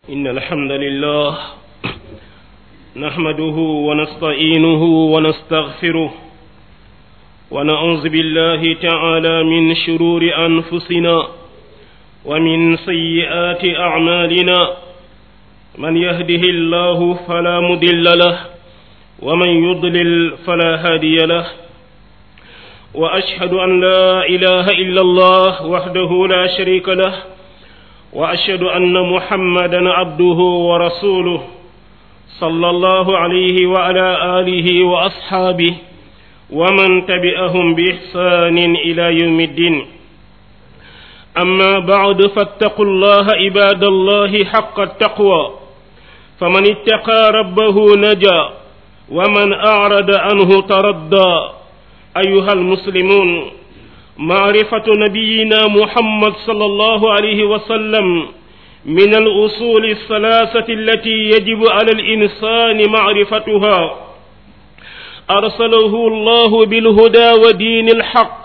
إن الحمد لله نحمده ونستعينه ونستغفره ونعوذ بالله تعالى من شرور أنفسنا ومن سيئات أعمالنا من يهده الله فلا مضل له ومن يضلل فلا هادي له وأشهد أن لا إله إلا الله وحده لا شريك له وأشهد أن محمدا عبده ورسوله صلى الله عليه وعلى آله وأصحابه ومن تبعهم بإحسان إلى يوم الدين أما بعد فاتقوا الله عباد الله حق التقوى فمن اتقى ربه نجا ومن أعرض عنه تردى أيها المسلمون معرفة نبينا محمد صلى الله عليه وسلم من الأصول الثلاثة التي يجب على الإنسان معرفتها أرسله الله بالهدى ودين الحق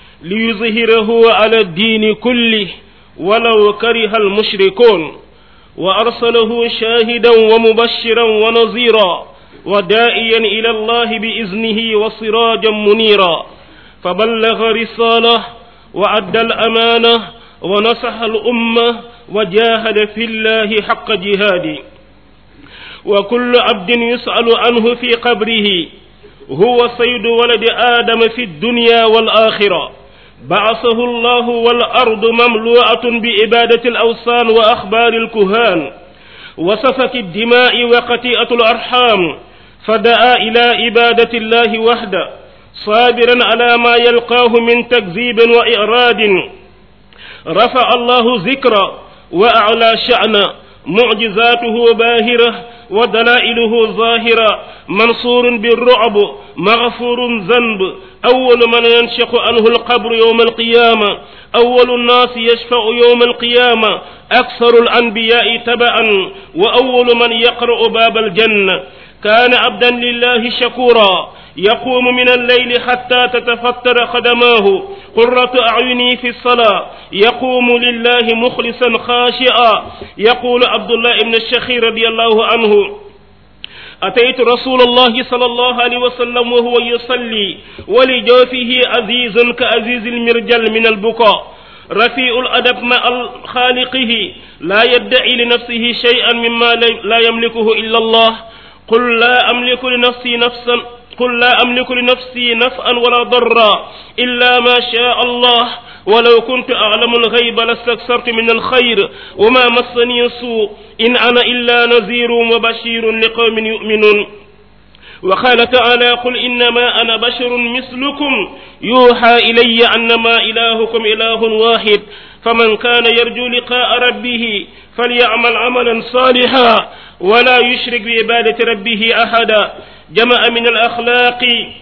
ليظهره على الدين كله ولو كره المشركون وأرسله شاهدا ومبشرا ونظيرا ودائيا إلى الله بإذنه وسراجا منيرا فبلغ رسالة وأدى الأمانة ونصح الأمة وجاهد في الله حق جهاده وكل عبد يسأل عنه في قبره هو سيد ولد آدم في الدنيا والآخرة بعثه الله والأرض مملوءة بإبادة الأوثان وأخبار الكهان وسفك الدماء وقتيئة الأرحام فدعا إلى عبادة الله وحده صابرا على ما يلقاه من تكذيب وإعراض رفع الله ذكرا وأعلى شأنا معجزاته باهرة ودلائله ظاهرة منصور بالرعب مغفور ذنب أول من ينشق عنه القبر يوم القيامة أول الناس يشفع يوم القيامة أكثر الأنبياء تبعا وأول من يقرأ باب الجنة كان عبدا لله شكورا يقوم من الليل حتى تتفتر قدماه قرة أعيني في الصلاة يقوم لله مخلصا خاشعا يقول عبد الله بن الشخير رضي الله عنه أتيت رسول الله صلى الله عليه وسلم وهو يصلي ولجوفه عزيز كعزيز المرجل من البكاء رفيع الأدب مع خالقه لا يدعي لنفسه شيئا مما لا يملكه إلا الله قل لا أملك لنفسي نفسا قل لا أملك لنفسي نفعا ولا ضرا إلا ما شاء الله ولو كنت أعلم الغيب لاستكثرت من الخير وما مسني سوء إن أنا إلا نذير وبشير لقوم يؤمنون وقال تعالى قل إنما أنا بشر مثلكم يوحى إلي أنما إلهكم إله واحد فمن كان يرجو لقاء ربه فليعمل عملا صالحا ولا يشرك بعبادة ربه أحدا جمع من الأخلاق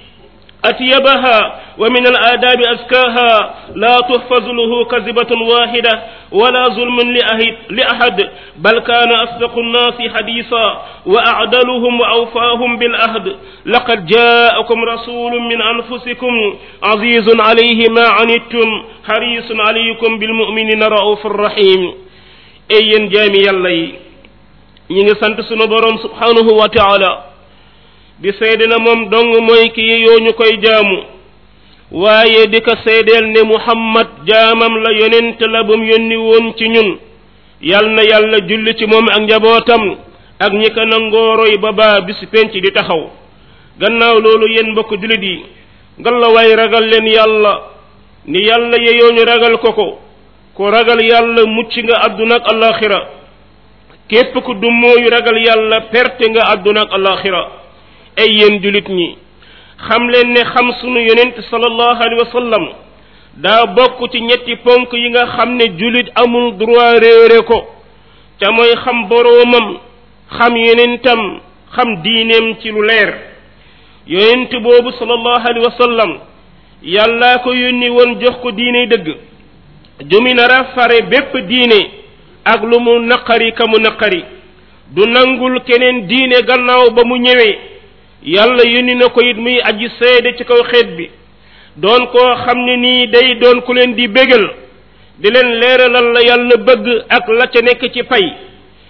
أتيبها ومن الآداب أزكاها لا تحفظ له كذبة واحدة ولا ظلم لأحد بل كان أصدق الناس حديثا وأعدلهم وأوفاهم بالأهد لقد جاءكم رسول من أنفسكم عزيز عليه ما عنتم حريص عليكم بالمؤمنين رؤوف رحيم أي جامي يلي ñi sant sunu borom subhanahu wa ta'ala di seede na moom dong mooy ki yoo ñu koy jaamu waaye di ko seedeel ne muhammad jaamam la yonent la bum yónni woon ci ñun yal na yàlla julli ci moom ak njabootam ak ñi ko nangooroy ba baa bisu penc di taxaw gannaaw loolu yéen mbokk jullit yi ngalla waay ragal leen yàlla ni yàlla yeyoo ñu ragal ko ko ku ragal yàlla mucc nga àdduna ak alaxira képp ku du mooyu ragal yàlla perte nga àdduna ak alaxira ay yéen julit ñi xam leen ne xam sunu yonent sallallahu alayhi wa sallam daa bokk ci ñetti ponk yi nga xam ne julit amul droit réere ko ca mooy xam boroomam xam yonentam xam diineem ci lu leer yonent boobu sallallahu alayhi wa sallam yàllaa ko yónni woon jox ko diine dëgg jumi nara fare bépp diine ak lu mu naqari ka mu naqari du nangul keneen diine gannaaw ba mu ñëwee yàlla yónni na ko it muy aji seede ci kaw xeet bi doon koo xam ne nii day doon ku leen di bégal di leen leeralal la yàlla bëgg ak la ca nekk ci pay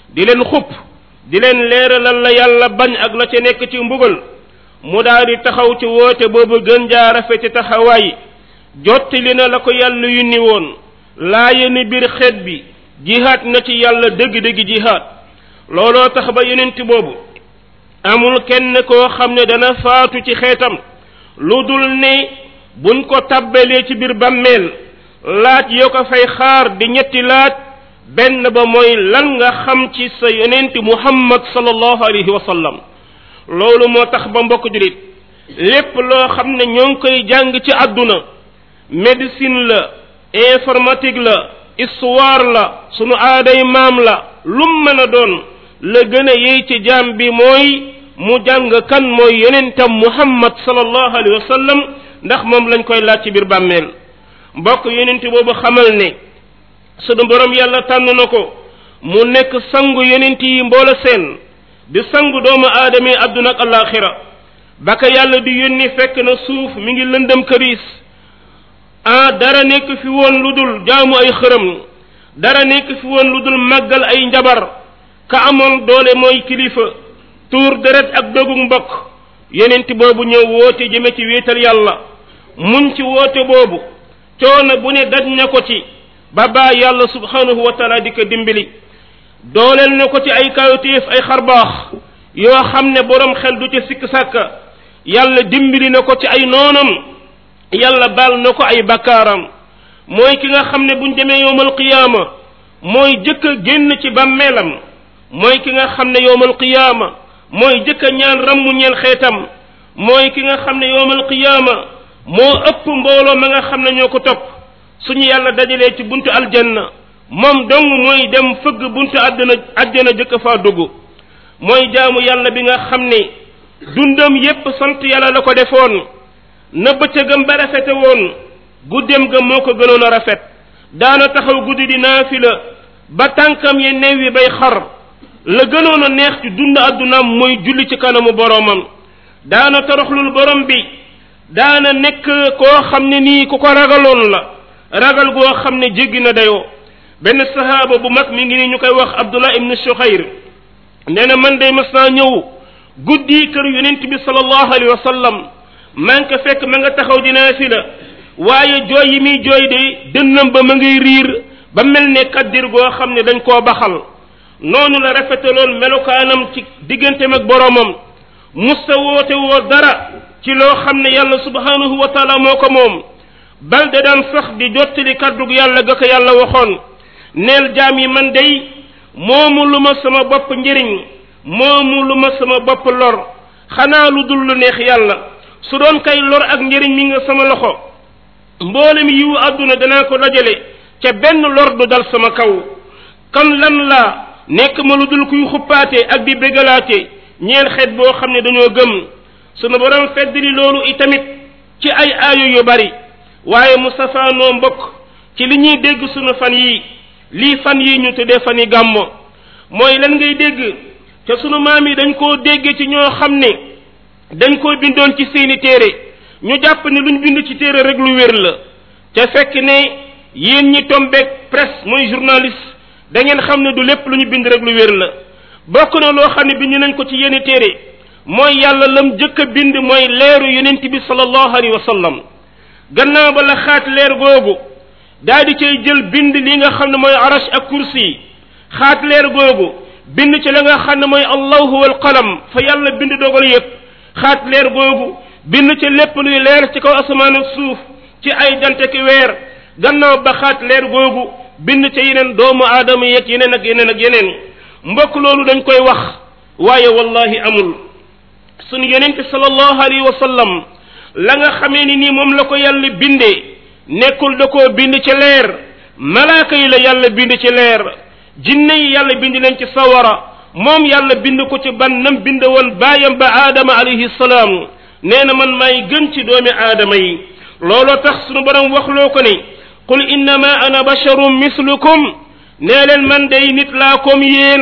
di leen xupp di leen leeralal la yàlla bañ ak la ca nekk ci mbugal mu daal di taxaw ci woote boobu gën jaa rafeti taxawaay jottali na la ko yàlla yunni woon laaye ni biir xeet bi jihaat na ci yàlla dëgg-dëgg jihaat looloo tax ba yonent boobu amul kenn koo xam ne dana faatu ci xeetam lu dul ne buñ ko tabbalee ci biir bàmmeel laaj yoo ko fay xaar di ñetti laaj benn ba mooy lan nga xam ci sa yonent muhammad sallallahu alayhi wa sallam loolu moo tax ba mbokk julit lépp loo xam ne ñoo ngi koy jàng ci àdduna médecine la informatique la histoire la sunu aaday maam la lum mën a doon la gën a yey ci jaam bi mooy mu jàng kan mooy yonentam muhammad sallallahu alayhi wa sallam ndax moom lañ koy laaj ci biir bàmmeel mbokk yonent boobu xamal ne sunu borom yàlla tànn na ko mu nekk sangu yonent yi mboola seen di sangu doomu aadama yi àdduna ak alaxira ba ka yàlla di yónni fekk na suuf mi ngi lëndëm këriis ah dara nekk fi woon lu dul jaamu ay xërëm dara nekk fi woon lu dul màggal ay njabar ka amoon doole mooy kilifa tuur deret ak dogug mbokk yonent boobu ñëw woote jëme ci wéetal yàlla muñ ci woote boobu coono bu ne daj na ko ci ba baa yàlla subhanahu wa taala di ko dimbali dooleel na ko ci ay kawtéef ay xarbaax yoo xam ne borom xel du ci sikk sàkka yàlla dimbali na ko ci ay noonam yàlla baal na ko ay bakkaaram mooy ki nga xam ne buñ demee yowmal qiyaama mooy jëkk a génn ci bàmmeelam mooy ki nga xam ne yowmal qiyaama mooy jëkk a ñaan rammu ñeel xeetam mooy ki nga xam ne yowmal qiyaama moo ëpp mbooloo ma nga xam ne ñoo ko topp suñu yàlla dajalee ci buntu aljanna moom dong mooy dem fëgg buntu àddina àjjana jëkk faa dugg mooy jaamu yàlla bi nga xam ne dundam yépp sant yàlla la ko defoon na bëccëgam ba rafete woon guddem ga moo ko gënoon a rafet daana taxaw guddi di naafila ba tànkam ye neew yi bay xar la gënoon a neex ci dund àddunaam mooy julli ci kanamu boroomam daana toroxlul borom bi daana nekk koo xam ne nii ku ko ragaloon la ragal goo xam ne jéggi na dayoo benn sahaaba bu mag mi ngi ni ñu koy wax abdullah ibn shukhayr nee na man day mas naa ñëw guddi kër yonent bi sallallahu alayhi wa sallam maa ngi ko fekk ma nga taxaw di naafila waaye jooy yi muy jooy de dënnam ba ma ngay riir ba mel ne kaddir goo xam ne dañ koo baxal noonu la rafetaloon melokaanam ci digganteem ak boroomam musta woote woo dara ci loo xam ne yàlla subhanahu wa taala moo ko moom bal de daan sax di jottali kaddug yàlla ga ko yàlla waxoon neel jaam yi man day moomu lu ma sama bopp njëriñ moomu lu ma sama bopp lor xanaa lu dul lu neex yàlla su doon kay lor ak njëriñ mi nga sama loxo mboolem yiwu àdduna danaa ko dajale ca benn lor du dal sama kaw kan lan la nekk ma lu dul kuy xuppaate ak di bégalaate ñeel xeet boo xam ne dañoo gëm sunu borom feddali loolu itamit ci ay aayu yu bari waaye mu safaanoo mbokk ci li ñuy dégg sunu fan yi lii fan yi ñu tuddee fan yi gàmmo mooy lan ngay dégg te sunu maam yi dañ koo dégg ci ñoo xam ne dañ koo bindoon ci seeni téere ñu jàpp ne luñ bind ci téere rek lu wér la te fekk ne yéen ñi tombeeg presse mooy journaliste da ngeen xam ne du lépp lu ñu bind rek lu wér la bokk na loo xam ne bind nañ ko ci yenn téere mooy yàlla lam jëkk a bind mooy leeru yonent bi sallallahu alayhi wa sallam gannaaw ba la xaat leer googu daa di cay jël bind li nga xam ne mooy arash ak kursi xaat leer googu bind ci la nga xam ne mooy allahu wal qalam fa yàlla bind dogal yépp xaat leer googu bind ci lépp luy leer ci kaw asamaan ak suuf ci ay jante ki weer gannaaw ba xaat leer googu bind ci yeneen doomu aadama yeeg yeneen ak yeneen ak yeneen mbokk loolu dañ koy wax waaye wallahi amul sunu yonente sallallahu alayhi wa sallam la nga xamee ni nii moom la ko yàlla bindee nekkul da koo bind ci leer malaaka yi la yàlla bind ci leer jinne yi yàlla bind leen ci sawara moom yàlla bind ko ci ban nam bind woon baayam ba aadama alayhi salaam nee na man maay gën ci doomi aadama yi looloo tax sunu borom waxloo ko ni qul innama ana basharum mislukum nee leen man day nit laa comme yéen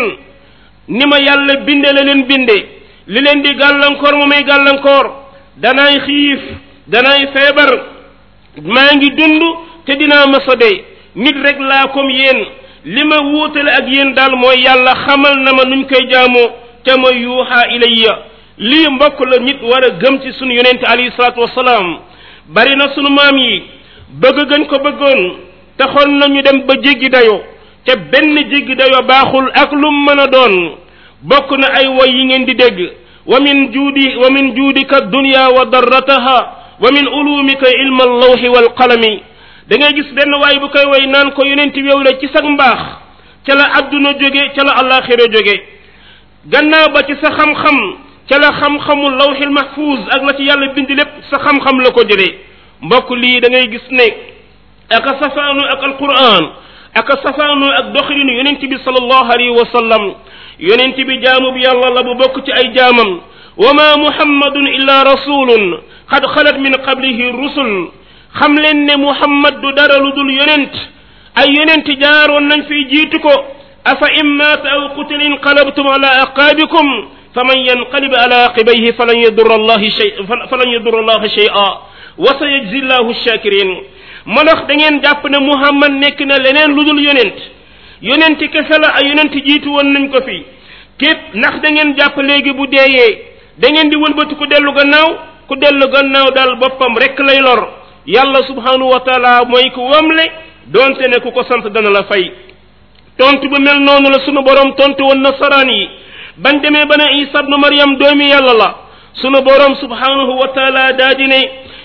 ni ma yàlla binde la leen binde li leen di gàllankoor mu may gàllankoor danaay xiif danaay feebar maa ngi dund te dinaa masa dee nit rek laa comme yéen li ma wuutale ak yéen daal mooy yàlla xamal na ma nuñ koy jaamoo te mooy yuuxa ilayya lii mbokk la nit war a gëm ci sunu yonente alayhi salaatu wasalaam bari na sunu maam yi bëgg gën ko bëggoon taxoon nañu dem ba jéggi dayo te benn jéggi dayo baaxul ak lu mën a doon bokk na ay woy yi ngeen di dégg wa min juudi wa min juudika dunya wa darrataha wa min ulumika ilma allawxi walqalami da ngay gis benn waay bu koy woy naan ko yonent yow la ci sag mbaax ca la adduna jóge ca la alaxira jóge gannaaw ba ci sa xam-xam ca la xam-xamu lawxil mahfuz ak la ci yàlla bind lépp sa xam-xam la ko jëlee mbokk lii da ngay gis ne aka safaanu ak alquran aka safaanu ak doxalinu yonent bi sallallahu alayhi wa sallam yonent bi jaamu bi yàlla la bu bokk ci ay jaamam wa ma muhammadun illa rasulun qad xalat min qablihi rusul xam leen ne muhammad du dara lu dul yonent ay yonent jaaroon nañ fiy jiitu ko afa in maata aw qutila inqalabtum ala aqaabikum faman yanqalib ala aqibayhi falan yadurra allahi shay falan yadurra allaha shay'a wa sayajzi llahu shakirin ma ndax da ngeen jàpp ne muhammad nekk na leneen lu dul yonent yonent kese la ay yonent jiitu woon nañ ko fi képp ndax da ngeen jàpp léegi bu deeyee da ngeen di wëlbati ku dellu gannaaw ku dellu gannaaw daal boppam rek lay lor yàlla subhanahu wa taala mooy ku wamle doonte ne ku ko sant dana la fay tontu bu mel noonu la sunu borom tontu woon nasaraan yi bañ demee ba ne isa ibnu maryam doomi yàlla la sunu borom subhanahu wa taala daa di ne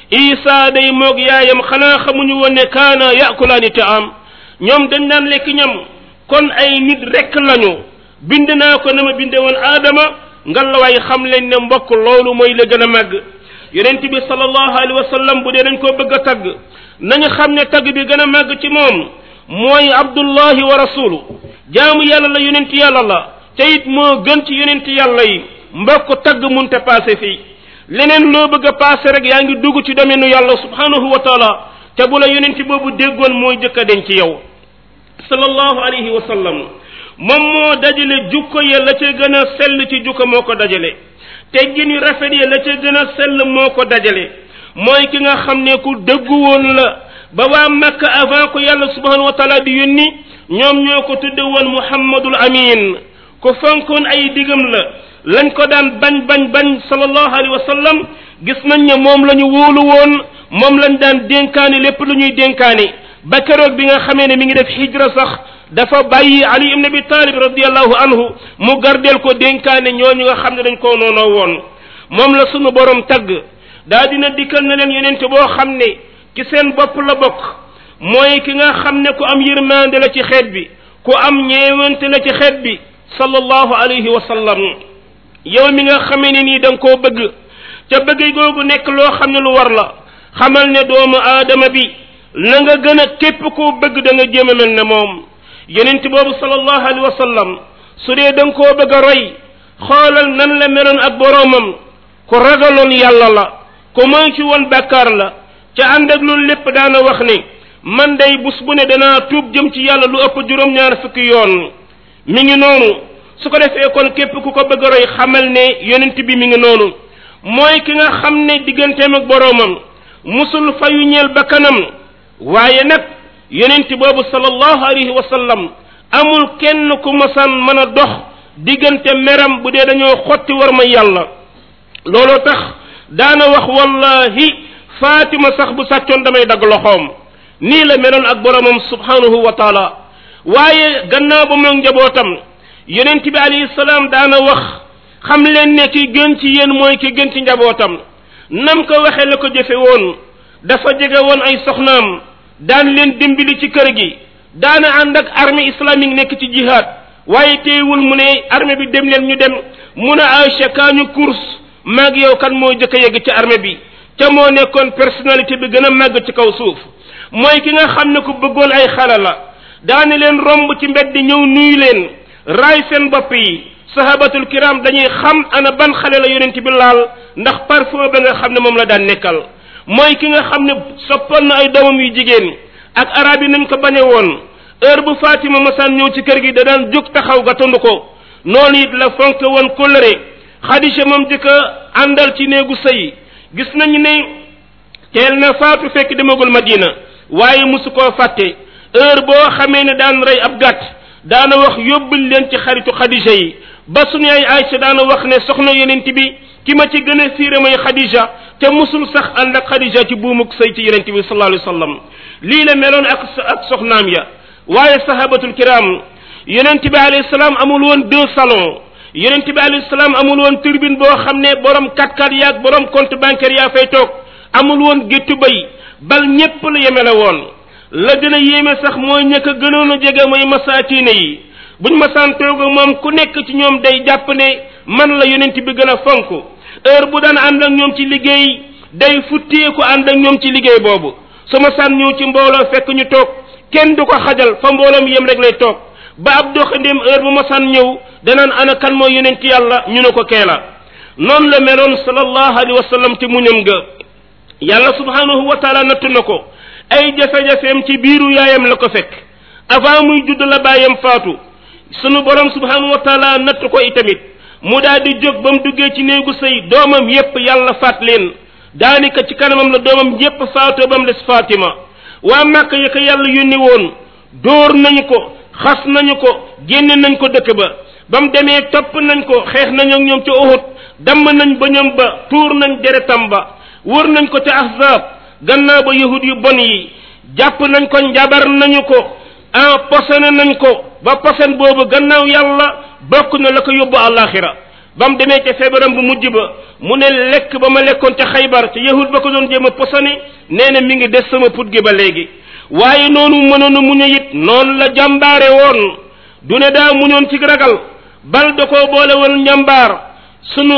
isa day moog yaayam xanaa xamuñu woon ne kaana yakulaani taam ñoom dañ daan lekk ñam kon ay nit rek lañu bind naa ko na ma binde woon aadama ngalawaay xam leen ne mbokk loolu mooy la gën a màgg yonent bi sallallahu alayhi wa sallam bu dee dañ koo bëgg a tagg nañu xam ne tagg bi gën a màgg ci moom mooy abdullahi wa rasulu jaamu yàlla la yonent yàlla la te it moo gën ci yonent yàlla yi mbokk tagg munte passé fii leneen loo bëgg a passé rek yaa ngi dugg ci domaine yàlla subhanahu wa taala te bu la yonent boobu déggoon mooy jëkk a den ci yow sallallahu alayhi wa sallam moom moo dajale jukko ya la ca gën a sell ci jukko moo ko dajale teggin yu rafet ya la ca gën a sell moo ko dajale mooy ki nga xam ne ku dëggu woon la ba waa Makka avant ko yàlla subhanahu wa taala di yónni ñoom ñoo ko tudde woon muhammadul amin ku fonkoon ay digam la lañ ko daan bañ bañ bañ sallallahu alayhi wa sallam gis nañ ne moom la ñu wóolu woon moom lañ daan dénkaani lépp lu ñuy dénkaani ba keroog bi nga xamee ne mi ngi def hijra sax dafa bàyyi ali ibn abi talib radiallahu anhu mu gardeel ko dénkaane ñooñu nga xam ne dañ koo noonoo woon moom la sunu borom tagg daa dina dikkal na leen yonente boo xam ne ci seen bopp la bokk mooy ki nga xam ne ku am yërmande la ci xeet bi ku am ñeewante la ci xeet bi sallallahu alayhi wa sallam yow mi nga xamee ne nii da nga koo bëgg ca bëgg googu nekk loo xam ne lu war la xamal ne doomu aadama bi na nga gën a képp koo bëgg da nga jéem a mel ne moom yonent boobu sallallahu alayhi wa sallam su dee da nga koo bëgg a roy xoolal nan la meloon ak boroomam ku ragaloon yàlla la ku moy ci woon bàkkaar la ca ànd ak loolu lépp daana wax ne man day bus bu ne danaa tuub jëm ci yàlla lu ëpp juróom-ñaar fukki yoon mi ngi noonu su ko defee kon képp ku ko bëgg a roy xamal ne yonent bi mi ngi noonu mooy ki nga xam ne digganteem ak boroomam musul fayu ñeel bakkanam waaye nag yonent boobu sallallahu alayhi wa sallam amul kenn ku masaan mën a dox diggante meram bu dee dañoo xotti war ma yàlla looloo tax daana wax wallahi fatima sax bu sàccoon damay dagg loxoom nii la meloon ak boromam subhanahu wa taala waaye gannaaw ba moom njabootam yonent bi alayhi salaam daana wax xam leen ne ki gën ci yéen mooy ki gën ci njabootam nam ko waxee la ko jëfe woon dafa jege woon ay soxnaam daan leen dimbali ci kër gi daana ànd ak armée islamique nekk ci jihad waaye teewul mu ne armée bi dem leen ñu dem mu ne Aïcha kaa ñu course maag yow kan moo jëkk a yegg ci armée bi te moo nekkoon personnalité bi gën a màgg ci kaw suuf mooy ki nga xam ne ku bëggoon ay xale la daane leen romb ci mbedd ñëw nuyu leen raay seen bopp yi sahabatul kiram dañuy xam ana ban xale la yonent bi laal ndax parfum ba nga xam ne moom la daan nekkal mooy ki nga xam ne soppoon na ay doomam yu jigéen ak arab yi nañ ko bañe woon heure bu Fatima masaan ñëw ci kër gi da daan jóg taxaw gatandu ko noonu it la fonk woon kóllëre Xadija moom di ko àndal ci néegu sëy gis nañu ne teel na faatu fekk demagul Madina waaye musu koo fàtte heure boo xamee ne daan rey ab gàtt daana wax yóbbul leen ci xaritu xadija yi ba suñu ay Aysa daana wax ne soxna yonent bi ki ma ci gën a fiire mooy xadija te musul sax ànd ak xadija ci buumuk sëy ci yonent bi sallallahu alayhi wa sallam lii la meloon ak ak soxnaam ya waaye sahabatul kiram yonent bi alayhi salaam amul woon deux salons yonent bi alayhi salaam amul woon turbine boo xam ne borom kat-kat yaag borom compte bancaire yaa fay toog amul woon géttu bay bal ñépp la yemele woon la gën a yéeme sax mooy ñëkk a gënoon a jege mooy masaatiine yi buñ masaan toog moom ku nekk ci ñoom day jàpp ne man la yonent bi gën a fonk heure bu daan ànd ak ñoom ci liggéey day futteeku ànd ak ñoom ci liggéey boobu su masaan ñëw ci mbooloo fekk ñu toog kenn du ko xajal fa mbooloom yem rek lay toog ba ab doxandéem heure bu masaan ñëw danaan ana kan mooy yonent yàlla ñu ne ko keela noonu la meloon sallallahu alayhi wa sallam ci muñam ga yàlla subhanahu wa taala nattu na ko ay jafe-jafeem ci biiru yaayam la ko fekk avant muy judd la bàyyam faatu sunu borom subhanahu wa taala natt ko itamit mu daal di jóg ba mu duggee ci néegu sëy doomam yépp yàlla faat leen daanaka ci kanamam la doomam yépp faatoo ba mu des Fatima waa Màkka ya ko yàlla yónni woon dóor nañu ko xas nañu ko génne nañ ko dëkk ba ba mu demee topp nañ ko xeex nañ ak ñoom ca Uhud damm nañ ba ñoom ba tuur nañ deretam ba wër nañ ko ca Ahzab gannaaw ba yahud yu bon yi jàpp nañ ko njabar nañu ko en posone nañ ko ba posen boobu gannaaw yàlla bokk na la ko yóbbu àllaaxira ba mu demee ca feebaram bu mujj ba mu ne lekk ba ma lekkoon ca xaybar ca yahud ba ko doon jéem a posone nee na mi ngi des sama put gi ba léegi waaye noonu mënoon a muñu it noonu la jàmbaare woon du ne daa muñoon ci ragal bal da koo boole woon njàmbaar sunu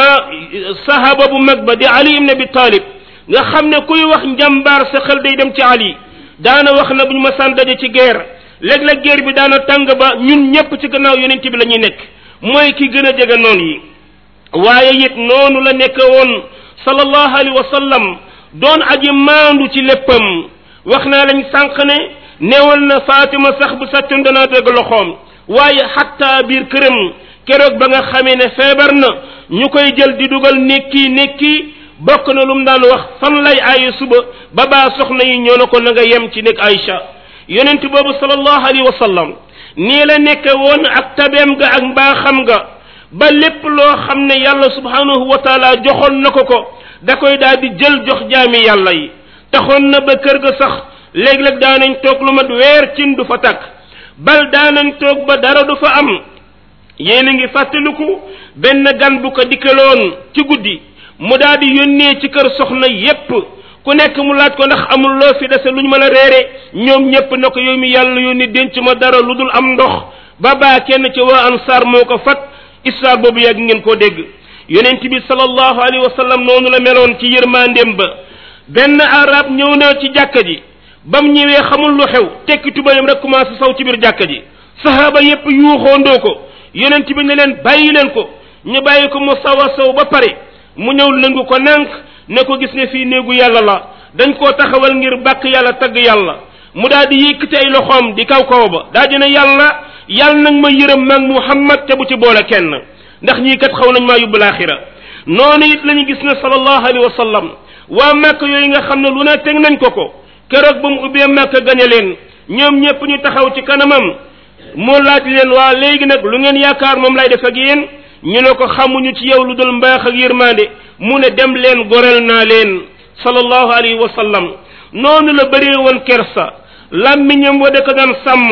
sahaba bu mag ba di ali ibn abi talib nga xam ne kuy wax njàmbaar sa xel day dem ci ali daana wax na bu ñu ma saan daje ci guerre léeg-léeg guerre bi daana tàng ba ñun ñépp ci gannaaw yonent bi la ñuy nekk mooy ki gën a jege noonu yi waaye it noonu la nekk woon sallallahu alayhi wa sallam doon aji maandu ci léppam wax naa lañ sànq ne neewal na Fatima sax bu sàccoon danaa dégg loxoom waaye xatta biir këram keroog ba nga xamee ne feebar na ñu koy jël di dugal nekki nekki bokk na lu mu daan wax fan lay aaye suba ba baa soxna yi ñoo na ko na nga yem ci nekk Aïcha yonent boobu sallallahu alayhi wa sallam nii la nekke woon ak tabeem ga ak mbaaxam ga ba lépp loo xam ne yàlla subhanahu wa taala joxoon na ko ko da koy daal di jël jox jaami yàlla yi taxoon na ba kër ga sax léeg-léeg daanañ toog lu mat weer cin du fa tàkk bal daanañ toog ba dara du fa am yéen a ngi fàttaliku benn gan bu ko dikkaloon ci guddi mu daal di yónnee ci kër soxna yépp ku nekk mu laaj ko ndax amul loo fi dese lu ñu mën a reere ñoom ñépp na ko yow mi yàlla yónni denc ma dara lu dul am ndox ba baa kenn ci waa ansaar moo ko fat histoire boobu yàgg ngeen koo dégg yonent bi sallallahu alayhi wa sallam noonu la meloon ci yërmandeem ba benn arab ñëw na ci jàkka ji ba mu ñëwee xamul lu xew tekki tubayam rek commencé saw ci biir jàkka ji sahaaba yépp yuuxoondoo ko yonent bi ne leen bàyyi leen ko ñu bàyyi ko mu saw a saw ba pare mu ñëw lëngu ko nànk ne ko gis ne fii néegu yàlla la dañ koo taxawal ngir bàkk yàlla tagg yàlla mu daal di yëkkati ay loxoom di kaw kaw ba daa dina yàlla yàlla nag ma yërëm mag muhammad te bu ci boole kenn ndax ñii kat xaw nañ maa yóbbu laaxira noonu it la ñu gis ne sallallahu alayhi wa sallam waa màkk yooyu nga xam ne lu ne teg nañ ko ko keroog ba mu ubbee màkk gañe leen ñoom ñépp ñu taxaw ci kanamam moo laaj leen waa léegi nag lu ngeen yaakaar moom lay def ak yéen ñu ne ko xamuñu ci yow lu dul mbaax ak yërmande mu ne dem leen gorel naa leen sallallahu alayhi wa sallam noonu la bëree woon kersa làmmiñam wa da ko daan sàmm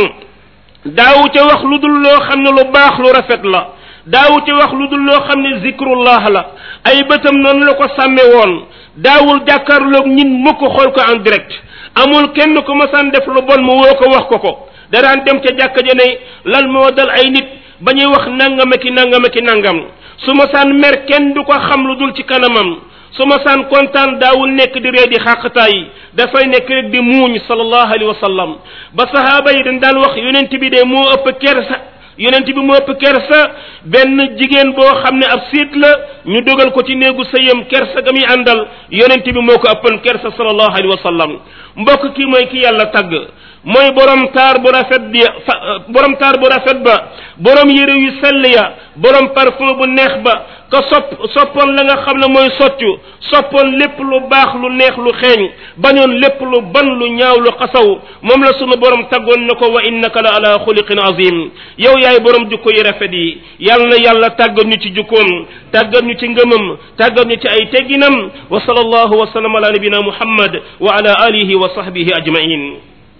daawu ca wax lu dul loo xam ne lu baax lu rafet la daawu ca wax lu dul loo xam ne zikrullah la ay bëtam noonu la ko sàmme woon daawul jàkkaarloog ñin mukk xool ko en direct amul kenn ku masaan def lu bon mu woo ko wax ko ko da daan dem ca jàkka ja ne lan moo dal ay nit ba ñuy wax nangama ki nangama ki nangam su masaan mer kenn du ko xam lu dul ci kanamam su masaan kontaan daawul nekk di ree di xàqtaay dafay nekk rek di muuñ sallallahu alayhi wa sallam ba sahaaba yi dañ daan wax yonent bi de moo ëpp kersa yonent bi moo ëpp kersa benn jigéen boo xam ne ab siit la ñu dugal ko ci néegu sëyam kersa ga muy àndal yonent bi moo ko ëppan kersa sallallahu alayhi wa sallam mbokk kii mooy ki yàlla tagg mooy borom taar bu rafet bi borom taar bu rafet ba borom yére yu sell ya borom parfum bu neex ba ka sopp soppoon la nga xam ne mooy soccu soppoon lépp lu baax lu neex lu xeeñ bañoon lépp lu ban lu ñaaw lu xasaw moom la sunu borom taggoon na ko wa innaka la ala xuliqin azim yow yaay borom jukko yi rafet yi yàlla na yàlla tàggat ñu ci jukkoom tàggat ñu ci ngëmam tàggat ñu ci ay tegginam wa sallallahu wa sallam ala nabina muhammad wa ala alihi wa sahbihi ajmain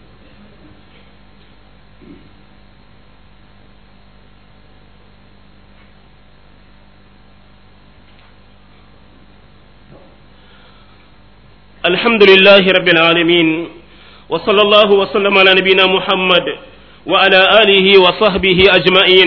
الحمد لله رب العالمين وصلى الله وسلم على نبينا محمد وعلى آله وصحبه أجمعين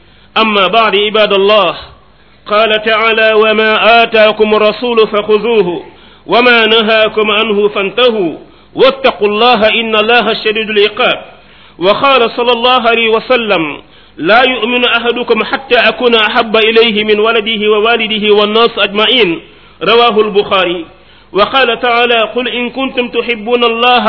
أما بعد عباد الله قال تعالى وما آتاكم الرسول فخذوه وما نهاكم عنه فانتهوا واتقوا الله إن الله شديد العقاب وقال صلى الله عليه وسلم لا يؤمن أحدكم حتى أكون أحب إليه من ولده ووالده والناس أجمعين رواه البخاري وقال تعالى قل إن كنتم تحبون الله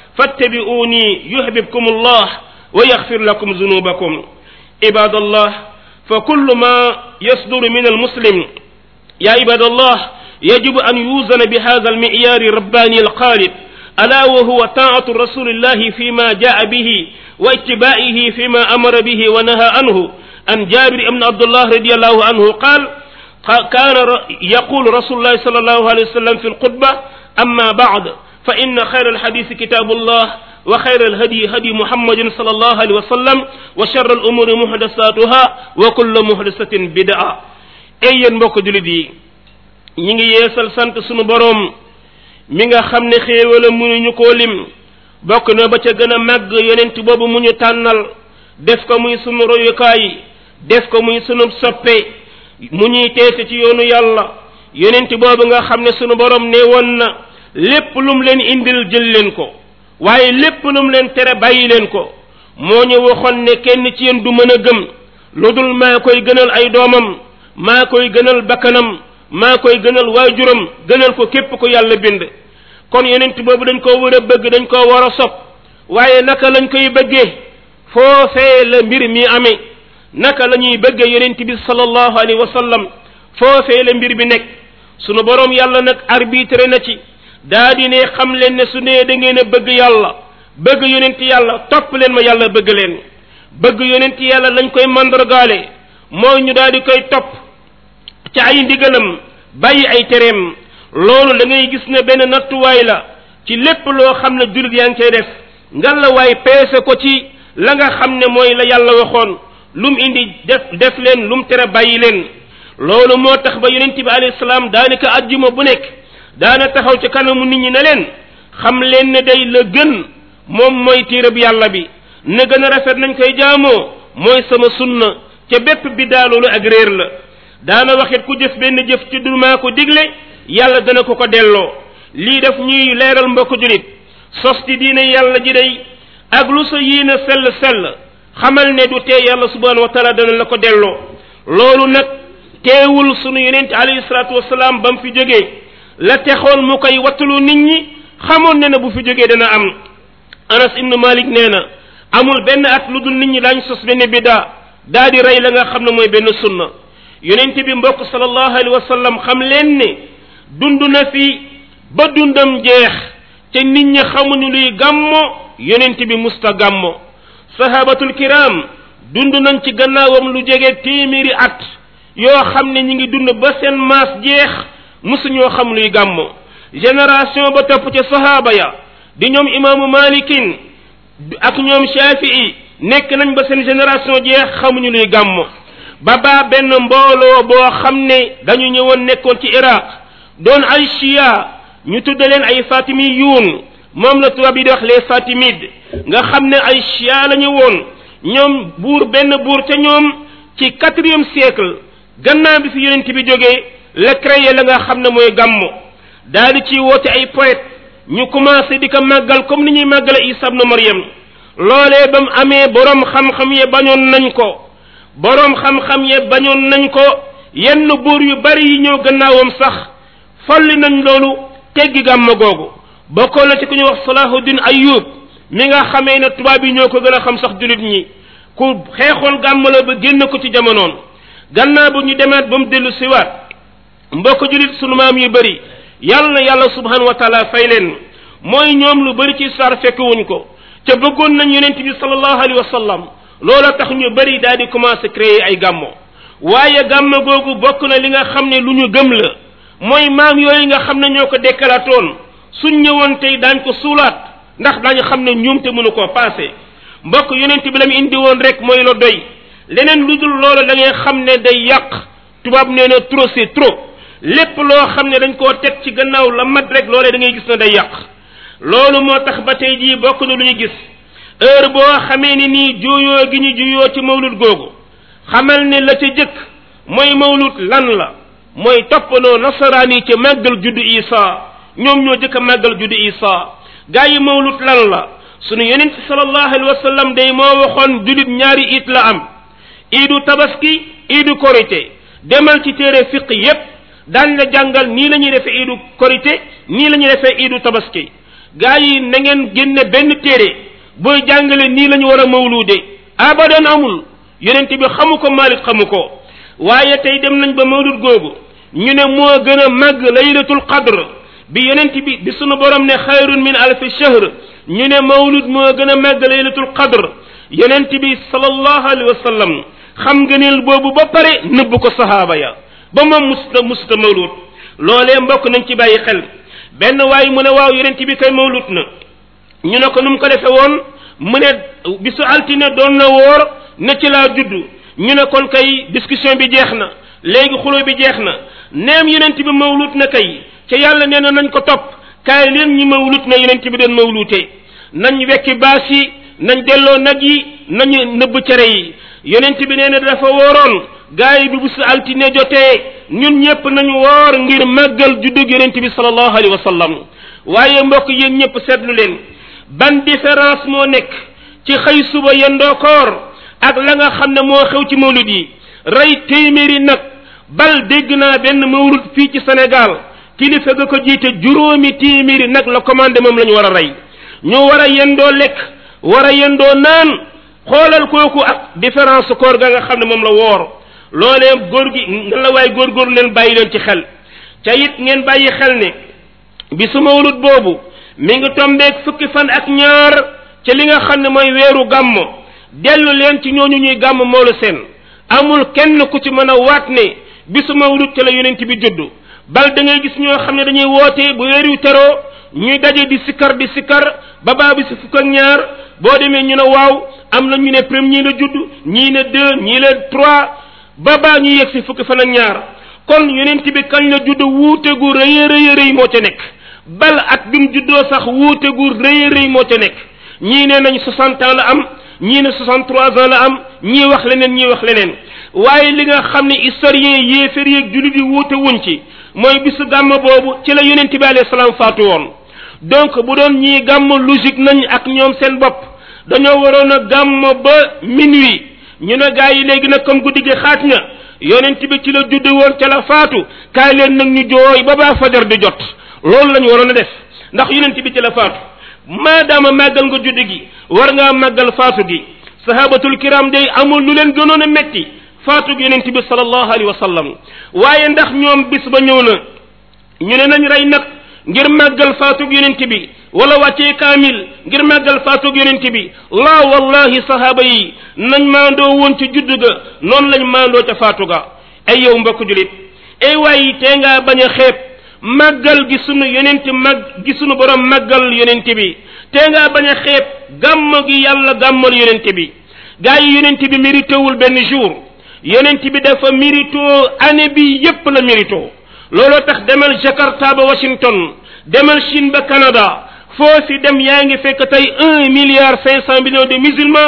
فاتبعوني يحببكم الله ويغفر لكم ذنوبكم عباد الله فكل ما يصدر من المسلم يا عباد الله يجب أن يوزن بهذا المعيار الرباني القالب ألا وهو طاعة رسول الله فيما جاء به واتباعه فيما أمر به ونهى عنه عن جابر بن عبد الله رضي الله عنه قال كان يقول رسول الله صلى الله عليه وسلم في الخطبة أما بعد فإن خير الحديث كتاب الله وخير الهدي هدي محمد صلى الله عليه وسلم وشر الأمور محدثاتها وكل محدثة بدعة أي mbokk julit yi ñi ngi yeesal sant sunu borom mi nga xam ne xéewala mënuñu koo lim bokk na ba ca gën a màgg yonent boobu mu ñu tànnal def ko muy sunu royukaay def ko muy sunu soppe mu ñuy teese ci yoonu yàlla yonent boobu nga xam ne sunu borom ne woon na lépp lum leen indil jël leen ko waaye lépp lum leen tere bàyyi leen ko moo ñu waxoon ne kenn ci yéen du mën a gëm lu dul maa koy gënal ay doomam maa koy gënal bakkanam maa koy gënal waajuram gënal ko képp ko yàlla bind kon yonent boobu dañ koo war a bëgg dañ koo war a sopp waaye naka lañ koy bëggee foofee la mbir mi amee naka la ñuy bëggee yonent bi sallallahu alayhi wa sallam foofee la mbir bi nekk sunu borom yàlla nag arbitre na ci daa di ne xam leen ne su nee da ngeen a bëgg yàlla bëgg yonent yàlla topp leen ma yàlla bëgg leen bëgg yonent yàlla lañ koy mandargaale mooy ñu daal di koy topp ci ay ndigalam bàyyi ay tereem loolu da ngay gis ne benn nattuwaay la ci lépp loo xam ne jullit yaa ngi koy def ngan la waay peese ko ci la nga xam ne mooy la yàlla waxoon lum indi def def leen lum tere bàyyi leen loolu moo tax ba yonent bi alayhi salaam daanaka ajjuma bu nekk daana taxaw ci kanamu nit ñi ne leen xam leen ne day la gën moom mooy téereb yàlla bi ne gën a rafet nañ koy jaamoo mooy sama sunna ca bépp biddaa loolu ak réer la daana waxit ku jëf benn jëf ci du maa ko digle yàlla dana ko ko delloo lii def ñuy leeral mbokk julit sos ci diine yàlla ji day ak lu sa yéene sell sell xamal ne du tee yàlla subhanahu wa taala dana la ko delloo loolu nag teewul sunu yonent alayhi salaatu wasalaam ba mu fi jógee la texoon mu koy wattalu nit ñi xamoon ne na bu fi jógee dana am anas ibnu malik nee na amul benn at lu dul nit ñi daañ sos benn biddaa daa di rey la nga xam ne mooy benn sunna yonent bi mbokk sallallahu alayhi wa sallam xam leen ne dund na fi ba dundam jeex te nit ñi xamuñu luy gàmmo yonent bi musta gàmmo sahabatul kiram dund nañ ci gannaawam lu jege téeméeri at yoo xam ne ñi ngi dund ba seen maas jeex musuñoo xam luy gàmmo génération ba topp ca sahaba ya di ñoom imaamu malikin ak ñoom shafii nekk nañ ba seen génération jeex xamuñu luy gàmmo ba baa benn mbooloo boo xam ne dañu ñëwoon nekkoon ci iraq doon ay chia ñu tudde leen ay fatimiyuun moom la tubaab yi di wax les fatimides nga xam ne ay chia la ñu woon ñoom buur benn buur ca ñoom ci quatrième siècle gannaaw bi fi yonent bi jógee la créé la nga xam ne mooy gàmmo daal di ci woote ay poète ñu commencé di ko màggal comme ni ñuy màggale isa ibnu maryam loolee ba mu amee borom xam-xam ye bañoon nañ ko borom xam-xam ye bañoon nañ ko yenn buur yu bari yi ñëw gannaawam sax folli nañ loolu teggi gàmma googu bokkoo la ci ku ñuy wax salahuddin ayub mi nga xamee ne tubaab yi ñoo ko gën a xam sax julit ñi ku xeexoon gàmm la ba génn ko ci jamonoon gannaaw bu ñu demaat ba mu dellu siwaat mbokk julit sunu maam yu bëri yàlla na yàlla subhanahu wa taala fay leen mooy ñoom lu bëri ci saar fekkewuñ ko ca bëggoon nañ yonent bi sallallahu alayhi wa sallam loola tax ñu bëri daal di commencé créer ay gàmmo waaye gàmmo googu bokk na li nga xam ne lu ñu gëm la mooy maam yooyu nga xam ne ñoo ko dekkalaatoon suñ ñëwoon tey daañ ko suulaat ndax dañu xam ne ñoom te mënu koo passé mbokk yonent bi la mu indi woon rek mooy la doy leneen lu dul loola da ngay xam ne day yàq tubaab nee na trop c'est trop lépp loo xam ne dañ koo teg ci gannaaw la mat rek loolee da ngay gis ne day yàq loolu moo tax ba tey jii bokk na lu ñu gis heure boo xamee ni nii juyoo gi ñu juyoo ci mawlud googu xamal ne la ca jëkk mooy mawlud lan la mooy toppandoo nasaraan yi ca màggal juddu isa ñoom ñoo jëkk a màggal juddu isa gaa yi mawlud lan la sunu yonent sallallahu alayhi wa sallam day moo waxoon julit ñaari it la am iidu tabaski iidu korité demal ci téere fiq yépp daañ la jàngal nii la ñuy defee iidu korité nii la ñuy defee iidu tabaski gaa yi na ngeen génne benn téere booy jàngale nii la ñu war a mawluude abadan amul yonent bi xamu ko Malik xamu ko waaye tey dem nañ ba mawlud googu ñu ne moo gën a màgg laylatul qadr bi yonent bi bi sunu borom ne xayrun min alfi shahr ñu ne mawlud moo gën a màgg laylatul qadr yonent bi sallallahu alayhi wa sallam xam ngëneel boobu ba pare nëbb ko sahaaba ya ba moom musta musta mawlud loolee mbokk nañ ci bàyyi xel benn waay mu ne waaw yonent bi kay mawlud na ñu ne ko nu mu ko defe woon mu ne bisu altine doon na woor ne ci laa judd ñu ne kon kay discussion bi jeex na léegi xulo bi jeex na neem yonent bi mawlut na kay ca yàlla nee na nañ ko topp kaay leen ñi mawlut na yonent bi doon mawlutee nañ wekki baas yi nañ delloo nag yi nañu nëbb cere yi yonent bi nee na dafa wooroon gaay bi bisu altine jotee ñun ñëpp nañu woor ngir màggal juddug yonent bi sallallahu alayhi wa sallam waaye mbokk yéen ñëpp seetlu leen ban différence moo nekk ci xëy suba yendoo koor ak la nga xam ne moo xew ci mawlud yi rey téeméeri nag bal dégg naa benn mawlud fii ci Sénégal kilifa ga ko jiite juróomi téeméeri nag la commandé moom la ñu war a rey ñu war a yendoo lekk war a yendoo naan xoolal kooku ak différence koor ga nga xam ne moom la woor loolee góor gi nga la waay góorgóorlu leen bàyyi leen ci xel ca it ngeen bàyyi xel ne bisu mawlud boobu mi ngi tombeeg fukki fan ak ñaar ci li nga xam ne mooy weeru gàmm dellu leen ci ñooñu ñuy gàmm moolu seen amul kenn ku ci mën a waat ne bisu mawlud ci la yonent bi juddu bal da ngay gis ñoo xam ne dañuy woote bu weer yu teroo ñuy daje di sikkar di sikkar ba baa bi si fukk ak ñaar boo demee ñu ne waaw am na ñu ne premier la judd ñii ne deux ñii ne trois ba baa ñu yegg si fukki fan ak ñaar kon yonent bi kañ la judd wuute gu rëy a rëy rëy moo ca nekk bal at bi mu juddoo sax wuute gu rëy rëy moo ca nekk ñii ne nañ 60 ans la am ñii ne 63 ans la am ñii wax leneen ñii wax leneen waaye li nga xam ne historien yéefér yeeg jullit yi wuute wuñ ci mooy bisu gàmm boobu ci la yonent bi alayhi salaam faatu woon donc bu doon ñii gàmm logique nañ ak ñoom seen bopp dañoo waroon a gàmm ba minuit ñu ne gaa yi léegi nag comme guddi gi xaaj na yonent bi ci la judd woon ca la faatu kaay leen nag ñu jooy ba baa fajar di jot loolu lañu waroon a def ndax yonent bi ci la faatu maadaama màggal nga judd gi war ngaa màggal faatu gi sahabatul kiram day amul lu leen gënoon a metti faatu gi yonent bi sallallahu alayhi wa sallam waaye ndax ñoom bis ba ñëw na ñu ne nañ rey nag ngir màggal faatug yonent bi wala wàccee kaamil ngir màggal faatug yonent bi laa wallahi sahaaba yi nañ maandoo woon ci judd ga noonu lañ maandoo ca faatu ga ay yow mbokk julit ay waay tee ngaa bañ a xeeb màggal gi sunu yonent mag gi sunu borom màggal yonent bi tee ngaa bañ a xeeb gàmm gi yàlla gàmmal yonent bi gaa yi yonent bi méritewul benn jour yonent bi dafa méritoo année bi yépp la méritoo looloo tax demal Jakarta ba Washington demal Chine ba Canada foo si dem yaa ngi fekk tey un milliard cinq cent millions de musulmans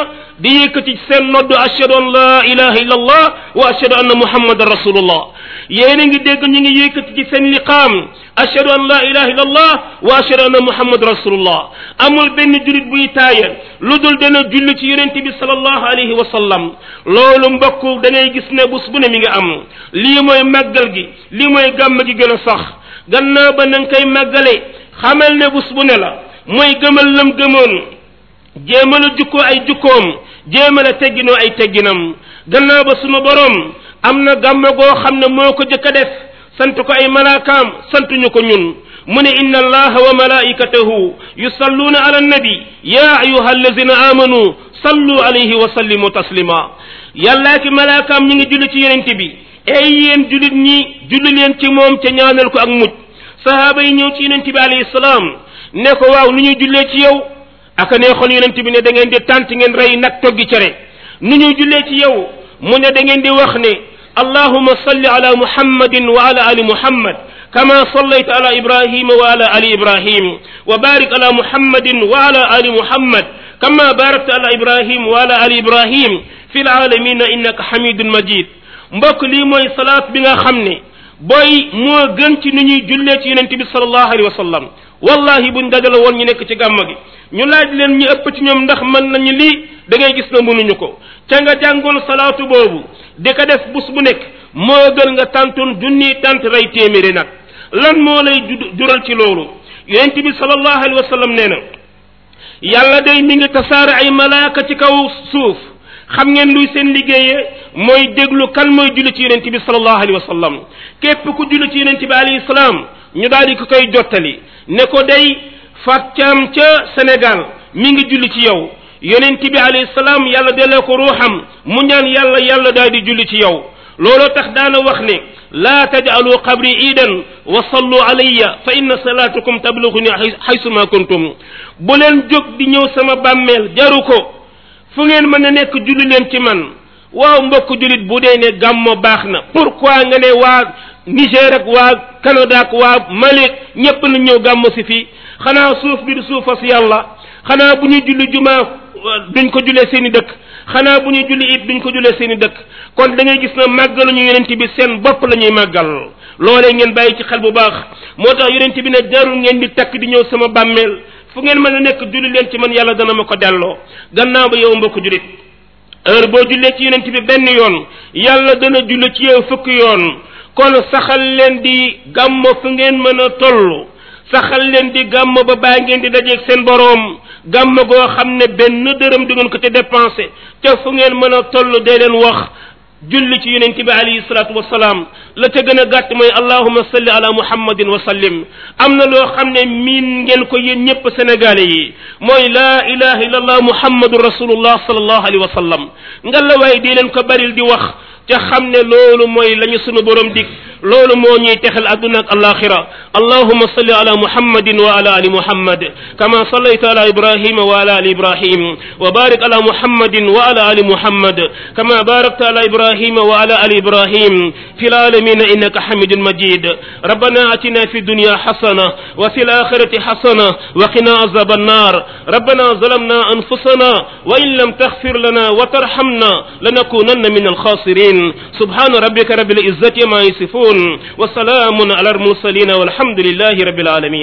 di yëkkati seen noddu ashhadu an la ilaha illa allah wa ashhadu anna muhammadan rasulullah yéen a ngi dégg ñu ngi yëkkati ci seen liqaam ashhadu an la ilaha illa allah wa ashhadu anna muhammadan rasulullah amul benn julit buy taaya lu dul dana julli ci yonente bi sallallahu alayhi wa sallam loolu mbokk da ngay gis ne bés bu ne mi nga am lii mooy màggal gi lii mooy gàmm gi gën a sax gannaaw ba na nga koy màggale xamal ne bés bu ne la mooy gëmal lam gëmoon jéemal a jukkoo ay jukkoom jéemal a tegginoo ay tegginam gannaaw ba sunu borom am na gàmm goo xam ne moo ko jëkk a def sant ko ay malaakaam santuñu ko ñun mu ne inna allaha wa malaikatahu yusalluuna ala annabi ya ayuha allazina amanu sallu alayhi wa sallimu taslima yàllaa ki malaakaam ñi ngi julli ci yonent bi ey yéen jullit ñi julli leen ci moom ca ñaanal ko ak mujj sahaaba yi ñëw ci yonent bi alayhi salaam ne ko waaw nu ñuy jullee ci yow aka neexoon yonent bi ne da ngeen di tànt ngeen rey nag toggi cere nu ñuy jullee ci yow mu ne da ngeen di wax ne allahuma salli ala muhammadin wa ala ali muhammad كما صليت على إبراهيم وعلى آل إبراهيم وبارك على محمد وعلى آل محمد كما باركت على إبراهيم وعلى آل إبراهيم في العالمين إنك حميد مجيد mbokk lii mooy salaat bi nga xam ne booy moo gën ci ni ñuy jullee ci yonente bi salallahu alayhi wa sallam wallahi buñ dajale woon ñu nekk ci gàmm gi ñu laaj leen ñu ëpp ci ñoom ndax mën nañu lii da ngay gis na mënuñu ko ca nga jàngoon salaatu boobu di ko def bus bu nekk moo gën nga tàntoon junni tant rey téeméeri nag lan moo lay jural ci loolu yonent bi sallallahu alayhi wa sallam nee na yàlla day mi ngi tasaare ay malaaka ci kaw suuf xam ngeen luy seen liggéeyee mooy déglu kan mooy julli ci yonent bi sallallahu alayhi wa sallam képp ku julli ci yonent bi alayhi salaam ñu daal di ko koy jottali ne ko day fàccaam ca Sénégal mi ngi julli ci yow yonent bi alayhi salaam yàlla delloo ko ruuxam mu ñaan yàlla yàlla daal di julli ci yow looloo tax daana wax ne laa tajcalu qabri iidan wa sallu alayya fa inna salaatukum tablughuni haysu ma kuntum bu leen jóg di ñëw sama bàmmeel jaru ko fu ngeen mën a nekk julli leen ci man waaw mbokk jullit bu dee ne gàmmo baax na pourquoi nga ne waa Niger ak waa Canada ak waa Mali ñépp na ñëw gàmmo si fii xanaa suuf bi du suufas yàlla xanaa bu ñuy julli jumaa duñ ko jullee seeni dëkk xanaa bu ñuy julli it duñ ko jullee seeni dëkk kon da ngay gis na màggalu ñu yonent bi seen bopp la ñuy màggal loolee ngeen bàyyi ci xel bu baax moo tax yonent bi ne jarul ngeen di takk di ñëw sama bàmmeel fu ngeen mën a nekk julli leen ci man yàlla dana ma ko delloo gannaaw ba yow mbokk jullit heure boo jullee ci yonent bi benn yoon yàlla dana julli ci yow fukki yoon kon saxal leen di gàmmo fu ngeen mën a toll saxal leen di gàmmo ba baa ngeen di dajeeg seen boroom gàmm goo xam ne benn dërëm di ngeen ko ca dépensé te fu ngeen mën a toll dee leen wax julli ci yonent bi alayhi salatu wasalaam la ca gën a gàtt mooy allahuma salli ala muhammadin wa sallim am na loo xam ne miin ngeen ko yéen ñëpp sénégalais yi mooy laa ilaha illa allah muhammadu rasulullah sallallahu alayhi wa sallam nga la waay di leen ko baril di wax ca xam ne loolu mooy la ñu sunu borom dig loolu moo ñuy texal adduna ak alaxira allahuma salli ala muhammadin wa ala ali muhammad kama sallayta ala ibrahima wa ala ali ibrahim wa barik ala muhammadin wa ala ali muhammad kama barakta ala ibrahima wa ala ali ibrahim في العالمين إنك حميد مجيد ربنا أتنا في الدنيا حسنة وفي الآخرة حسنة وقنا عذاب النار ربنا ظلمنا أنفسنا وإن لم تغفر لنا وترحمنا لنكونن من الخاسرين سبحان ربك رب العزة ما يصفون وسلام على المرسلين والحمد لله رب العالمين